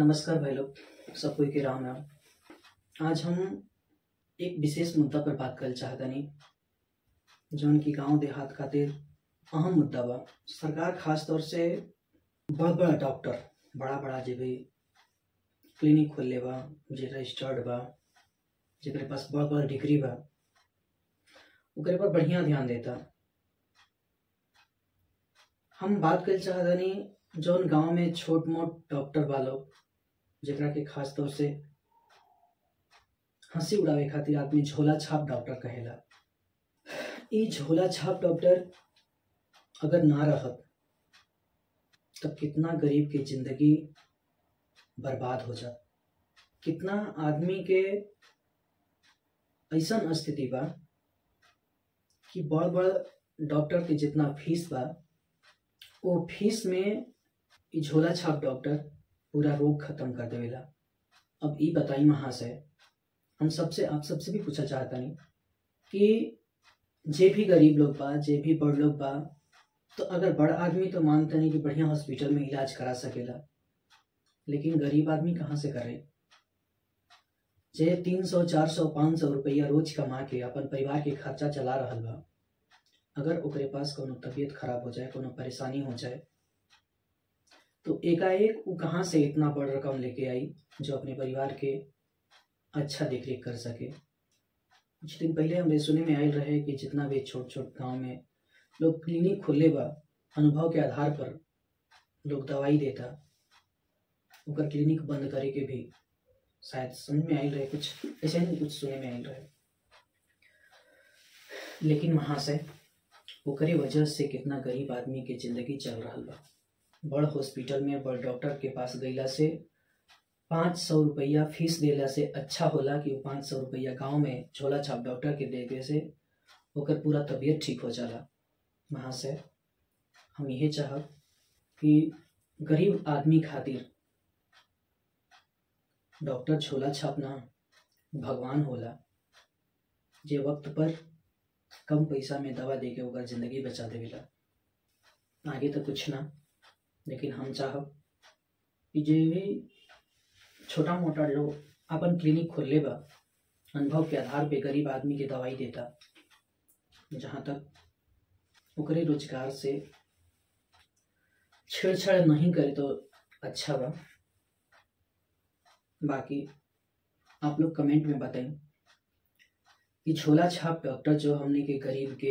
नमस्कार भाई लोग सब कोई के राम राम आज हम एक विशेष मुद्दा पर बात कर चाहतनी जौन की गांव देहात खातिर अहम मुद्दा बा सरकार खास तौर से बड़ बड़ा डॉक्टर बड़ा बड़ा जे भी क्लिनिक खोलले बा जे रजिस्टर्ड बा जेकरे पास बड़ बड़ डिग्री बा ओकरे पर बढ़िया ध्यान देता हम बात कर चाहतनी जौन गांव में छोट मोट डॉक्टर बा लोग जेकरा के खास तौर से हंसी उड़ावे खातिर आदमी झोला छाप डॉक्टर कहेला ई झोला छाप डॉक्टर अगर ना रहत तब कितना गरीब के जिंदगी बर्बाद हो जात कितना आदमी के ऐसा स्थिति बा कि बड़ बड़ डॉक्टर के जितना फीस बा वो फीस में ई झोला छाप डॉक्टर पूरा रोग खत्म कर देवेला अब ई बताई महाशय हम सबसे आप सबसे भी पूछा चाहता नहीं कि जे भी गरीब लोग बा जे भी बड़ लोग बा तो अगर बड़ आदमी तो मानते नहीं कि बढ़िया हॉस्पिटल में इलाज करा सकेला लेकिन गरीब आदमी कहाँ से करे जे तीन सौ चार सौ पाँच सौ रुपया रोज कमा के अपन परिवार के खर्चा चला रहल बा अगर ओकरे पास कोनो तबीयत खराब हो जाए कोनो परेशानी हो जाए तो एकाएक वो कहाँ से इतना बड़ रकम लेके आई जो अपने परिवार के अच्छा देख रेख कर सके कुछ दिन पहले हमरे सुने में आयल रहे कि जितना भी छोट छोट गांव में लोग क्लिनिक खोले बा अनुभव के आधार पर लोग दवाई देता ओकर क्लिनिक बंद करे के भी शायद समझ में आयल रहे कुछ ऐसे ही कुछ सुने में आयल रहे लेकिन महाशय ओकरे वजह से कितना गरीब आदमी के जिंदगी चल रहा बा बड़ हॉस्पिटल में बड़ डॉक्टर के पास गईला से पाँच सौ रुपया फीस देला से अच्छा होला कि वो पाँच सौ रुपया गाँव में झोला छाप डॉक्टर के देवे से ओकर पूरा तबीयत ठीक हो जाला महाशय हम यही चाहब कि गरीब आदमी खातिर डॉक्टर झोला छापना भगवान होला जे वक्त पर कम पैसा में दवा दे के ओकर जिंदगी बचा देवेला आगे तो कुछ ना लेकिन हम चाहब कि जे भी छोटा मोटा लोग अपन क्लिनिक खोलले बा अनुभव के आधार पे गरीब आदमी के दवाई देता जहाँ तक ओकरे रोजगार से छेड़छाड़ नहीं करे तो अच्छा बा बाकी आप लोग कमेंट में बताएं कि झोला छाप डॉक्टर जो हमने के गरीब के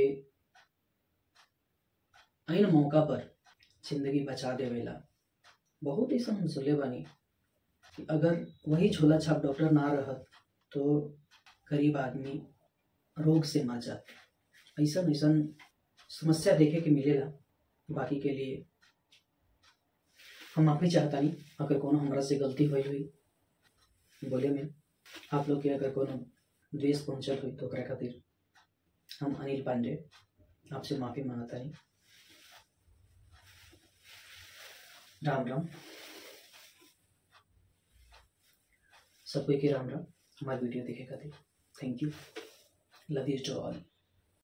इन मौका पर जिंदगी बचा देवेला बहुत ऐसा हम सुनले बानी कि अगर वही झोला छाप डॉक्टर ना रहत तो गरीब आदमी रोग से मर जात ऐसा ऐसा समस्या देखे के मिलेला बाकी के लिए हम माफी चाहता नहीं अगर कोनो हमरा से गलती हुई हुई बोले में आप लोग के अगर कोनो द्वेष पहुंचल हुई तो ओकरा खातिर हम अनिल पांडे आपसे माफी मांगता नहीं राम राम सब कोई के राम राम हमारी वीडियो देखे खातिर thank you love you to all